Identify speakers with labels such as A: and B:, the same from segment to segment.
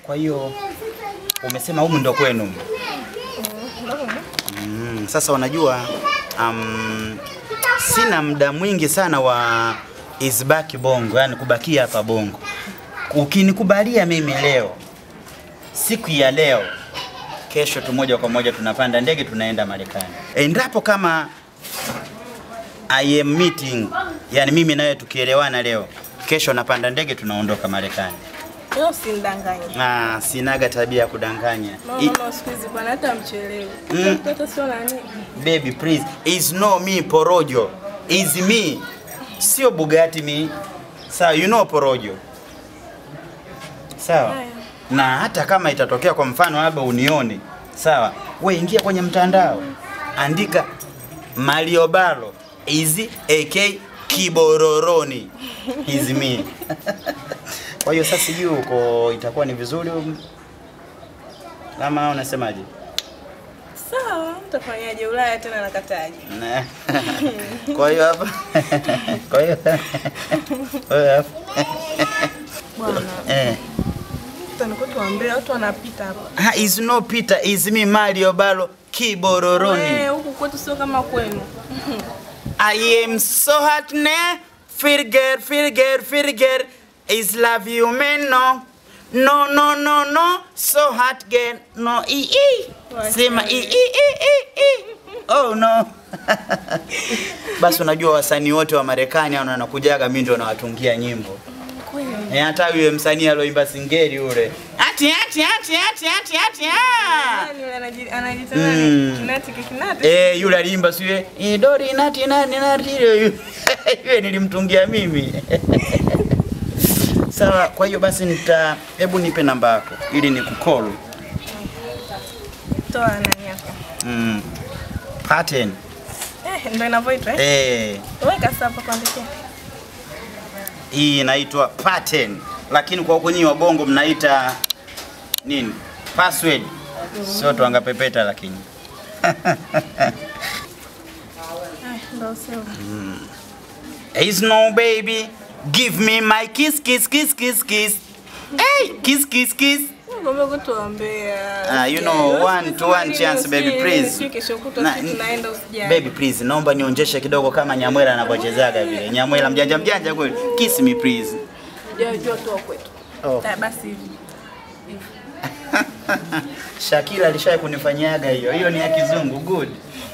A: Kwa hiyo umesema humu ndo kwenu. Mm, sasa unajua um, sina muda mwingi sana wa isbaki bongo, yani kubakia hapa bongo. Ukinikubalia mimi leo, siku ya leo, kesho tu moja kwa moja tunapanda ndege tunaenda Marekani. Endapo kama I am meeting, yani mimi nawe tukielewana leo, kesho napanda ndege tunaondoka Marekani.
B: Leo usinidanganye.
A: Ah, sinaga tabia ya kudanganya.
B: Mama,
A: I-
B: mama siku hizi bwana hata mchelewe.
A: Mm.
B: Mtoto sio nani?
A: baby please is no me porojo is me sio bugatti me sawa you know porojo sawa
B: Haya.
A: na hata kama itatokea kwa mfano labda unione sawa we ingia kwenye mtandao andika mariobalo is ak kibororoni is me kwa hiyo sasa sijui uko itakuwa ni vizuri um, ama unasemaje
B: Sawa, utafanyaje? Ulaya tena nakataje?
A: Ne. Kwa hiyo hapa kwa hiyo kwa hiyo hapa
B: Bwana,
A: eh
B: tutakuwa tuambie watu wanapita hapa.
A: ha, is no Peter is me Mario Balo Kibororoni
B: Eh, huku kwetu sio kama kwenu.
A: I am so hot ne feel girl feel girl feel girl is love you man no no no no no so hot girl no i i sema i i i i i oh no basi unajua wasanii wote wa Marekani hao wanakujaga mimi ndio nawatungia nyimbo
B: Kweli.
A: Eh, hata yule msanii aloimba singeli yule ati ati ati ati ati ati ah
B: Nani yule anaji- anajiita
A: Mm.
B: nani? Kinati kikinati.
A: Eh, yule aliimba siye idori nati nani nati yule yule nilimtungia mimi. Sawa, kwa hiyo basi nita hebu nipe namba yako ili nikukall.
B: Toa nani yako.
A: Mm. Pattern.
B: Eh, ndio inavyoitwa eh.
A: Eh,
B: Weka sasa hapa kuandikia.
A: hii inaitwa pattern. Lakini kwa huko nyinyi wabongo mnaita nini? Password. Sio tuangapepeta lakini.
B: Eh, ndio sio.
A: Is no baby, give me my kiss kiss kiss kiss kiss. Hey, kiss kiss kiss.
B: Ngombe kutuambia.
A: Ah, you know, one to one chance, baby, please.
B: Kesho kutwa
A: Na-
B: sisi tunaenda usijali.
A: Baby please, naomba nionjeshe kidogo kama Nyamwela anavyochezaga vile. Nyamwela mjanja mjanja kweli. Kiss me please.
B: Hujajua tu wa kwetu.
A: Oh.
B: Ah, Basi hivi.
A: Shakira alishaye kunifanyiaga hiyo. Hiyo ni ya kizungu. Good.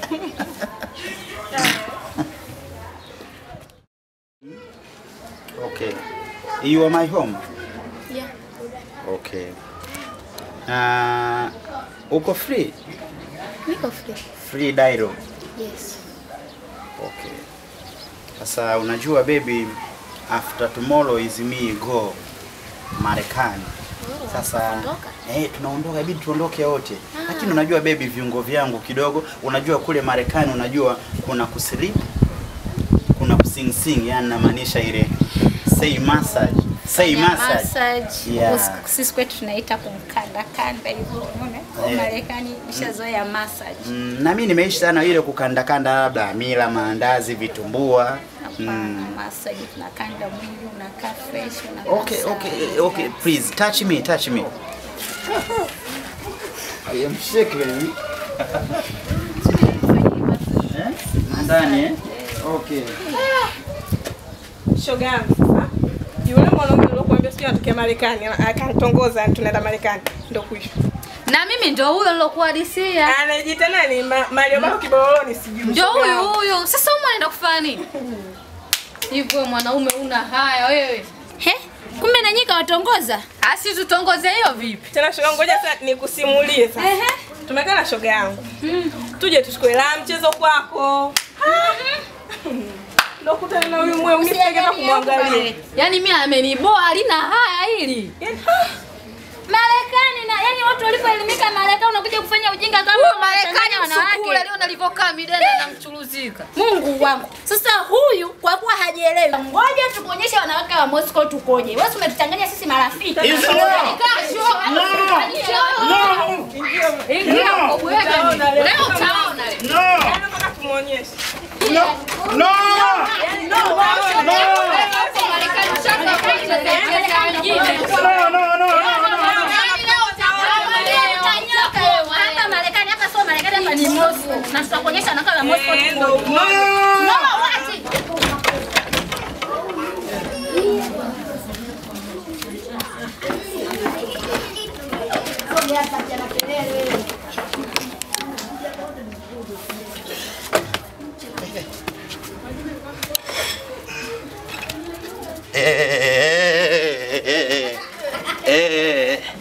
A: okay. You are my home.
C: Yeah.
A: Okay. Uh, uko free?
C: Niko free.
A: Free dial.
C: Yes.
A: Okay. Sasa unajua baby, after tomorrow is me go Marekani. Sasa
C: tunaondoka?
A: eh, tunaondoka, ibidi tuondoke wote. Lakini unajua baby, viungo vyangu kidogo, unajua kule Marekani, unajua kuna kusleep, kuna kusing sing, yani namaanisha ile say massage, say
C: Fanya
A: massage.
C: massage.
A: Yeah.
C: Huku Sisi kwetu tunaita kumkanda kanda hivyo, unaona? Kwa
A: Eh.
C: Marekani nishazoea massage.
A: Mm, na mimi nimeishi sana ile kukandakanda labda mila, maandazi, vitumbua.
C: Hapana,
A: Mm.
C: massage tunakanda mwili unakaa fresh unakaa
A: Okay,
C: sawa.
A: okay, okay, please touch me, touch me. I am shaking. Eh? Ndani eh? Okay.
B: Shoga yangu sasa. Yule mwanaume uliokuambia sio anatokea Marekani, akanitongoza tunaenda Marekani. Ndio kuisha.
D: na mimi ndo huyo nilokuhadisia
B: Anajiita nani? Ma- Mario Bako Kiboroni sijui.
D: ndio
B: shoga
D: huyu
B: yangu.
D: huyu sasa umu anaenda kufanya nini hivyo mwanaume una haya wewe
C: He? Kumbe na nyika watongoza?
D: asi tutongoze hiyo vipi
B: Tena shoga yangu, ngoja sasa nikusimulie sasa.
D: Ehe.
B: Tumekaa na shoga yangu. Tuje tuchukue la mchezo kwako. Ndio kutana na huyu mwe unipeleka kumwangalia.
D: yaani mi ameniboa halina haya hili
C: Marekani na yani watu walipoelimika Marekani unakuja kufanya ujinga kama
D: huyu
C: unachanganya
D: marekani msukule leo nalivyokaa midene namchuruzika
C: Mungu wangu. Sasa huyu kwa kuwa hajielewi. Ngoja tukuonyeshe wanawake wa Moscow tukoje. Wewe umetuchanganya sisi marafiki.
D: ingia mkobwege leo utaona leo
B: Yaani nataka tumuonyeshe.
D: Marekani shaka kwa mchezo mjini.
A: No, no, no, no, no, no.
C: ya Moscow
B: Eh, ndo
C: tukoje.
B: umoja.
C: No, wachi.
A: Eh, eh, eh.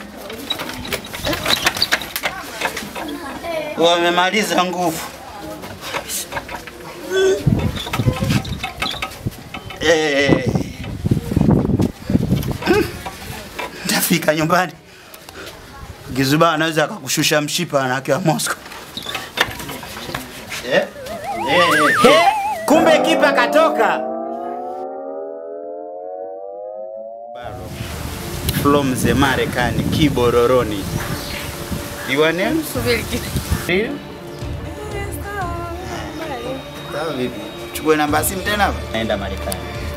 A: Wamemaliza nguvu. Eh. Mm. Ntafika nyumbani. Gizuba anaweza akakushusha mshipa na akiwa Moscow. Eh? Eh, eh. Kumbe kipa katoka. From the Marekani, Kibororoni. Your name?
B: Subiri kitu.
A: Real? Sawa vipi? Chukue namba ya simu tena hapa. Naenda Marekani.